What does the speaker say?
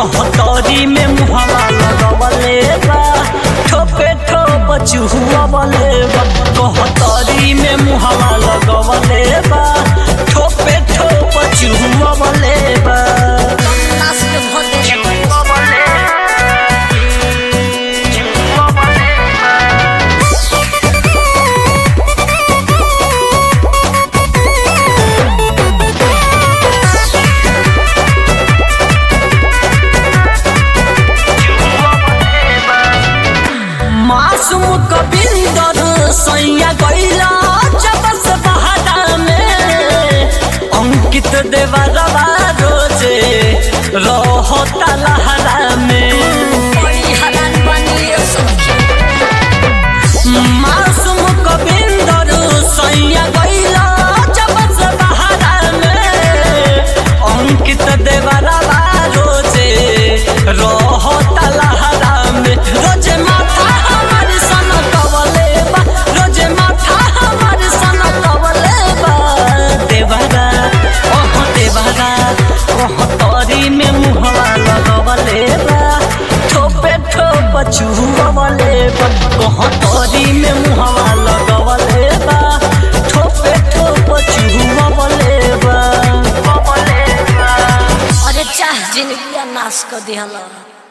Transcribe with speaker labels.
Speaker 1: कहतरी में मुहवा लगवले बा ठोपे ठोप चुहवले बा कहतरी में मुहवा लगवले बा ठोपे ठोप चुहवले बा
Speaker 2: नाच के भर दे
Speaker 1: चुहवले चुहवले मासूम कबिंदर सैया गैला जब से बहादा में अंकित देवरवा रोजे रहता लहरा में
Speaker 2: बड़ी हरान बनी सखी
Speaker 1: मासूम कबिंदर सैया गैला जब से बहादा में अंकित देवरवा रोजे रहता लहरा में रोजे माथा हमार सन कवले बा रोजे माथा हमार सन कवले बा देवरा ओह देवरा ओह तोरी में मुहवा लगवले बा ठोपे ठोप चुहवले बा ओह तोरी में मुहवा लगवले बा ठोपे ठोप चुहवले बा वले बा
Speaker 2: अरे चाह जिंदगी नाश कर दिहला